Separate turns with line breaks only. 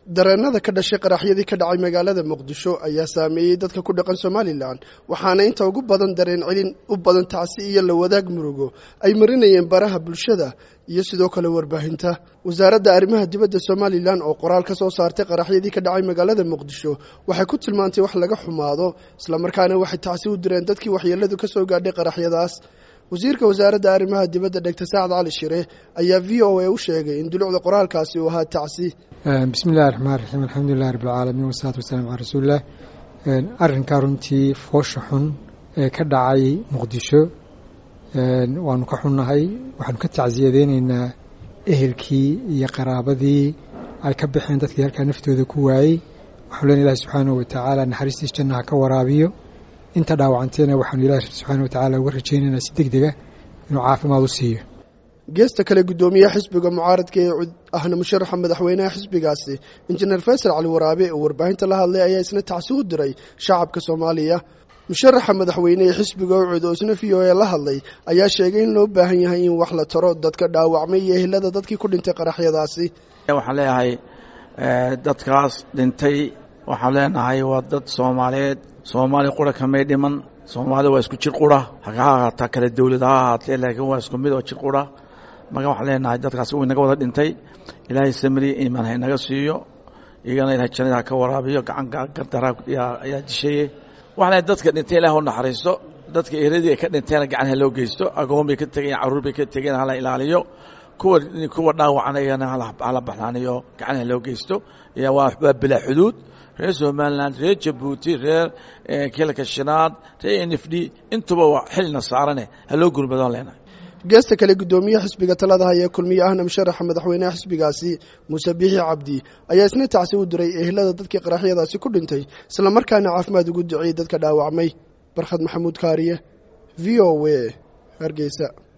dareenada ka dhashay qaraxyadii ka dhacay magaalada muqdisho ayaa saameeyey dadka ku dhaqan somalilan waxaana inta ugu badan dareen celin u badan tacsi iyo la wadaag murugo ay marinayeen baraha bulshada iyo sidoo kale warbaahinta wasaaradda arrimaha dibadda somalilan oo qoraal ka soo saartay qaraxyadii ka dhacay magaalada muqdisho waxay ku tilmaantay wax laga xumaado islamarkaana waxay tacsi u direen dadkii waxyeeladu ka soo gaadhay qaraxyadaas wasiirka wasaaradda arrimaha dibadda dhegta saacad cali shire ayaa v o a u sheegay in dulucda qoraalkaasi uu ahaa tacsi
bismi illahi raxmaan raxiim alxamdulilahi rabbilcaalamiin wasalaatu wasalaam calaa rasuulilah arrinkaa runtii foosha xun ee ka dhacay muqdisho waanu ka xunnahay waxaanu ka tacsiyadeyneynaa ehelkii iyo qaraabadii ay ka baxeen dadkii halkaa naftooda ku waayey waxaanu len ilahi subxaanahu watacaala naxariistiis jannaha ka waraabiyo inta dhaawacantayna waxaanu ilahi subxaana watacaala uga rajaynaynaa si deg dega inuu caafimaad u siiyo
geesta kale guddoomiyaha xisbiga mucaaradka ee ahna musharaxa madaxweynaha xisbigaasi injineer faysal cali waraabe oo warbaahinta la hadlay ayaa isna tacsi u diray shacabka soomaaliya musharaxa madaxweyne ee xisbiga ucud oo isna v o a la hadlay ayaa sheegay in loo baahan yahay in wax la taro dadka dhaawacmay iyo ehelada dadkii ku dhintay qaraxyadaasi
waxaan leeyahay dadkaas dhintay waxaan leenahay waa dad soomaaliyeed soomaali qura kamay dhiman soomaalida waa isku jir qura haka ahaataa kale dowlad ha ahaatee laakiin waa isku mid oo jir qura marka waxaan leenahay dadkaas uu inaga wada dhintay ilaahay samriya iimaan ha inaga siiyo iyagana ilahay jannada ha ka waraabiyo gacan gardaraa ayaa dishaye waxaan leehay dadka dhintay ilaah u naxariisto dadka eradii ay ka dhinteena gacan ha loo geysto agoon bay ka tegeen carruur bay ka tegeen hala ilaaliyo kuwa kuwa dhaawacan iyagana hala baxnaaniyo gacan ha loo geysto waa bilaa xuduud reer somalilan reer jabuuti reer kilka shinaad reer n f d intuba waa xilina saarane ha loo gurmadon leenahay
geesta kale guddoomiyaha xisbiga talada haya kulmiye ahna musharaxa madaxweynaha xisbigaasi muuse biixi cabdi ayaa isna tacsi u diray ehelada dadkii qaraxyadaasi ku dhintay islamarkaana caafimaad ugu duciyey dadka dhaawacmay barkhad maxamuud kaariye v o a hargeysa